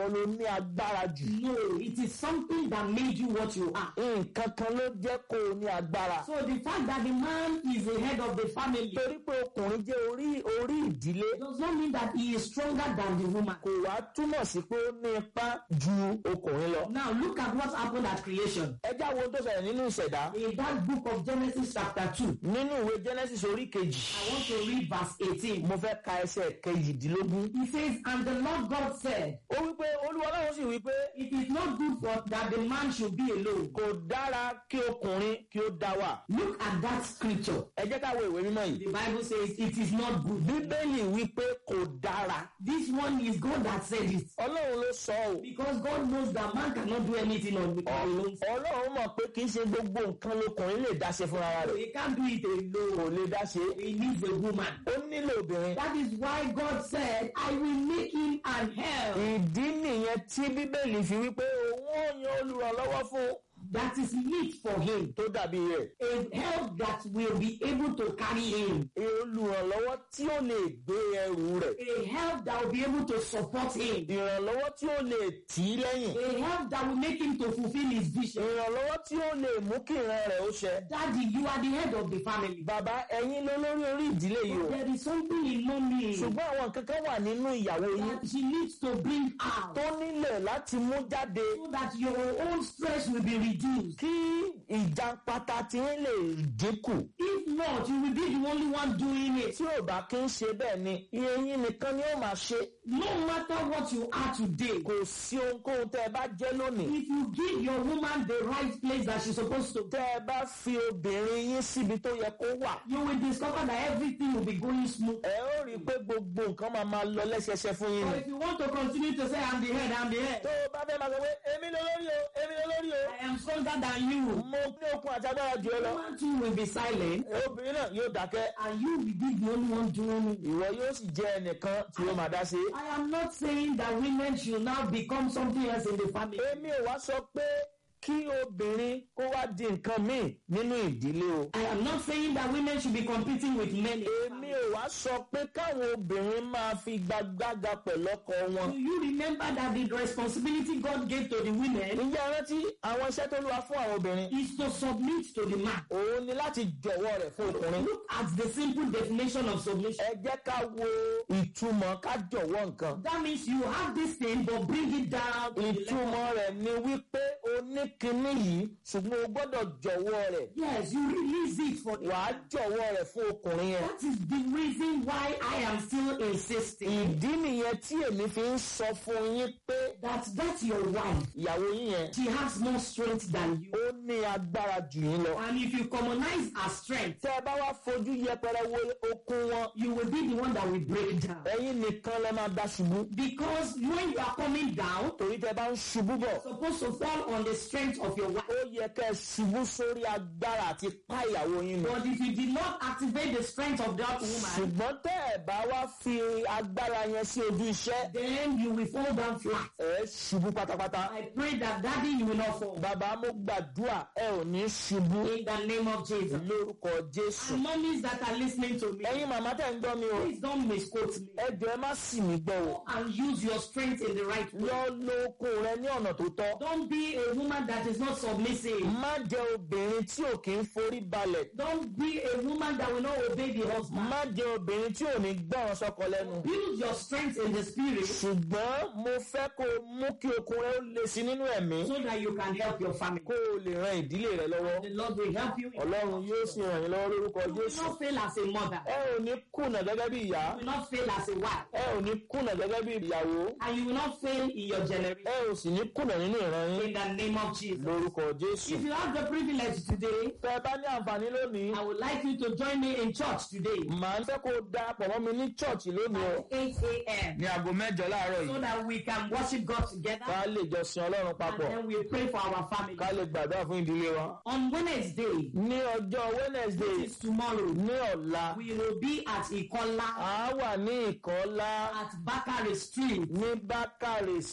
ọ ló ní agbára jù No, it is something that made you what you are. nǹkan kan ló jẹ́ kó o ní agbára So the fact that the man is the head of the family torí pé ọkùnrin jẹ́ orí orí ìdílé does not mean that he is stronger than the woman. kò wá túmọ̀ sí pé ó ní ipá ju ọkùnrin lọ. Now look at what happened at creation. ẹ já wo ohun tó ṣẹlẹ̀ nínú ìṣẹ̀dá In that book of Genesis chapter 2, nínú ìwé Genesis orí kejì I want to read verse 18. mo fẹ́ ka ẹsẹ̀ kejìdínlógún. He says, And the Lord God said, ó wí pé olúwa ọlọ́run sì wí pé It is not good for that the man should be alone. kò dára kí ọkùnrin kí ó dá wà. Look at that scripture. ẹ jẹ́ ká wo ìwé mímọ́ yìí. The Bible says it is not good. bíbélì wí pé kò dára. This one is God that said it. ọlọ́run ló sọ ọ́. Because God knows that man cannot do anything on his own. ọlọ́run mọ̀ pé kì í ṣe gbogbo nǹkan lọkùnrin lè dá ṣe fúnra rẹ̀. He can't do it alone. kò lè dá ṣe. He needs a woman. ó nílò obìnrin. That is why God said, I will make him an help. ìdí nìyẹn tí bíbélì fi wí pé òun ò yan olùrànlọ́wọ́ fún That is meet for him. tó dàbí rẹ̀. A help that will be able to carry him. olùrànlọ́wọ́ tí ó lè gbé ẹrù rẹ̀. A help that will be able to support him. ìrànlọ́wọ́ tí ó lè tì í lẹ́yìn. A help that will make him to fulfill his vision. ìrànlọ́wọ́ tí ó lè mú kí ìran rẹ̀ ó ṣẹ. Daddy, you are the head of the family. bàbá ẹ̀yin ló lórí orí ìdílé yìí o. There is something in mommy ṣùgbọ́n àwọn nǹkan kan wà nínú ìyàwó yín that she needs to bring out tó nílẹ̀ láti mú jáde so that your own stress will be reduced. kí ìjàpátá tí ń lè dínkù. If not, you will be the only one doing it. tí ò bá kí ń ṣe bẹ́ẹ̀ ni iye yín nìkan ni ó máa ṣe. No matter what you are today, kò sí ohunkóhun tẹ́ ẹ bá jẹ́ lónìí. if you give your woman the right place that she's supposed to, tẹ́ ẹ bá fi obìnrin yín síbi tó yẹ kó wà. you will discover that everything will be going smooth. ẹ ó rí i pé gbogbo nǹkan máa máa lọ lẹ́sẹsẹ fún yín But ni. if you want to continue to say, I'm the head, I'm the head, tó o bá fẹ́ máa sọ pé èmi ló lórí o èmi ló lórí o. I am stronger than you, mo ní okun àti agbára jù ẹ lọ. woman too will be silent, obìnrin náà yóò dákẹ́. and you will be the only one doing it. ìwọ yóò sì jẹ́ ẹnìkan tí ó máa dá sí. I am not saying that women should now become something else in the family. èmi ò wá sọ pé kí obìnrin kó wá di nǹkan míì nínú ìdílé o. I am not saying that women should be competing with men. in the èmi family. ò wá sọ pé káwọn obìnrin máa fi gbàgbága pẹ̀lú ọkọ wọn. Do you remember that the responsibility God gave to the women ǹjẹ́ ẹ rántí àwọn iṣẹ́ tó lúwa fún àwọn obìnrin? is to submit to the man? òun ni láti jọ̀wọ́ rẹ̀ fún ọkùnrin. Look at the simple definition of submission. ẹ jẹ́ ká wo ìtumọ̀ ká jọ̀wọ́ nǹkan. That means you have this thing, but bring it down. to the level. ìtumọ̀ rẹ̀ ni wípé o ní kinní yìí ṣùgbọ́n o gbọ́dọ̀ jọ̀wọ́ rẹ̀. Yes, you release it for the wàá jọ̀wọ́ rẹ̀ fún ọkùnrin yẹn. That is the reason why I am still insisting ìdí nìyẹn tí èmi fi ń sọ fún yín pé that that's your wife. ìyàwó yín yẹn She has more strength than you. ó ní agbára jù yín lọ. And if you commonize her strength, tẹ́ ẹ bá wá fojú yẹpẹrẹ wo okun wọn you will be the one that will break down. ẹ̀yin nìkan lẹ máa dá ṣubú. Because when you are coming down, torí tẹ́ bá ń ṣubú bọ̀ supposed to fall on the strength of your wife. ó yẹ kẹ́ ẹ ṣubú sórí agbára àti pa ìyàwó yín nù. But if you did not activate the strength of that woman, ṣùgbọ́n tẹ́ ẹ bá wá fi agbára yẹn sí ojú iṣẹ́ then you will fall down flat. ẹ ṣubú pátápátá. I pray that daddy you will not fall. bàbá mo gbàdúrà ẹ ò ní ṣubú In the name of Jesus. lórúkọ jésù. And mommies that are listening to me, ẹ̀yin màmá tẹ̀ ń gbọ́ mi o please don't misquote me. ẹ jọ̀ọ́ ẹ má sì mí gbọ́ o. Go and use your strength in the right way. lọ lo okun rẹ ní ọ̀nà tó tọ́. Don't be a woman that is not submissive. má jẹ́ obìnrin tí ò kí ń forí balẹ̀. Don't be a woman that will not obey the husband. má jẹ́ obìnrin tí ò ní gbọ́ràn sọ́kọ lẹ́nu. Build your strength in the spirit ṣùgbọ́n mo fẹ́ kó o mú kí okun rẹ ó le sí nínú ẹ̀mí so that you can help your family. kó o lè ran ìdílé rẹ lọ́wọ́. The Lord will help you. ọlọ́run yóò sì ràn yín lọ́wọ́ lórúkọ You will jésù. not fail as a mother. ẹ ò ní kùnà gẹ́gẹ́ bí ìyá. You will not fail as a wife. ẹ ò ní kùnà gẹ́gẹ́ bí ìyàwó. And you will not fail in your generation. ẹ ò sì ní kùnà nínú ìran yín In the name of Jesus. lórúkọ jésù. If you have the privilege today, tẹ ẹ bá ní àǹfààní lónìí I would like you to join me in church today màá fẹ́ kó o darapọ̀ mọ́ mi ní chọ́ọ̀chì lónìí o. at 8 a.m. ní aago mẹ́jọ láàárọ̀ so yìí. that we can worship God together ká lè jọ sin ọlọ́run and papọ̀. then we pray for our family. ká lè gbàdúrà fún ìdílé wa. On Wednesday, ní ọjọ́ wednesday which is tomorrow, ní ọ̀la we will be at Ikola a wà ní ìkọ́lá at Bakari Street. ní bákàrè street. That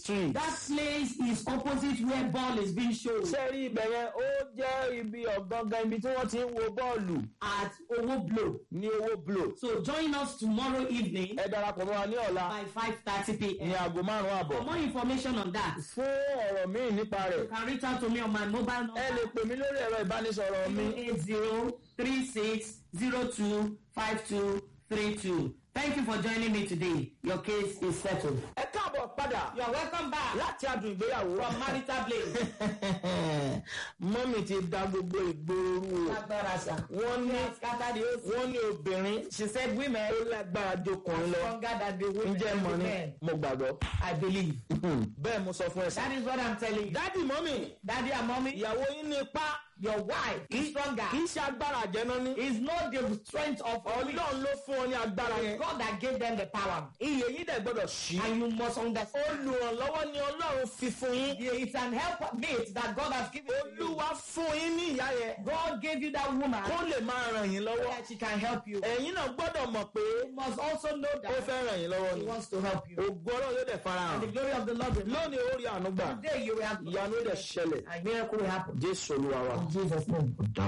That place is opposite where ball is being shown ṣé rí ibẹ̀ yẹn ó jẹ́ ibi ọ̀gangan ibi tí wọ́n ti ń wo bọ́ọ̀lù at Owo Blow. ní owó blow. So join us tomorrow evening ẹ darapọ̀ mọ́ wa ní ọ̀la by 5:30 ní p.m. aago márùn-ún àbọ̀. For more information on that, fún ọ̀rọ̀ míì nípa you rẹ̀ can reach out to me on my mobile ẹ lè number pè mí lórí ẹ̀rọ ìbánisọ̀rọ̀ mi 08036025232. Thank you for joining me today. Your case is settled. ẹ káàbọ̀ padà You are welcome back láti adùn ìgbéyàwó. from Marital Place. mọ́mì ti da gbogbo ìgboro rú o. Agbára sà. wọ́n ní Scatter the whole wọ́n ní obìnrin She said women ó lágbára jọkùnrin lọ. stronger than the women ǹjẹ́ and mọ̀ the ni men. mo gbàgbọ́. I believe. bẹ́ẹ̀ mo sọ fún ẹ sá. That is what I'm telling you. dádì mọ́mì Daddy and mommy, ìyàwó yín ní ipá your wife is stronger. kì í ṣe agbára àjẹná ní. Is not the strength of a weak. ọlọ́run ló fún ọ ní agbára yẹn. God that gave them the power. iye yín dẹ̀ gbọ́dọ̀ ṣí. And you must understand. olùrànlọ́wọ́ ni ọlọ́run fi fún yín. It's an help mate that God has given to you. olúwa fún yín ní ìyá yẹn. God gave you that woman kó lè máa ràn yín lọ́wọ́. that she can help you. ẹ̀yin náà gbọ́dọ̀ mọ̀ pé You must also know ó that fẹ́ ràn yín lọ́wọ́ He ni. wants to help you. ògo ọlọ́run yóò dẹ̀ fara And the hàn. glory of the Lord will lónìí ó rí àánú gbà. Today you will have ìyanu yóò dẹ̀ ṣẹlẹ̀. and miracle will happen. jésù olúwa wa. In Jesus' name.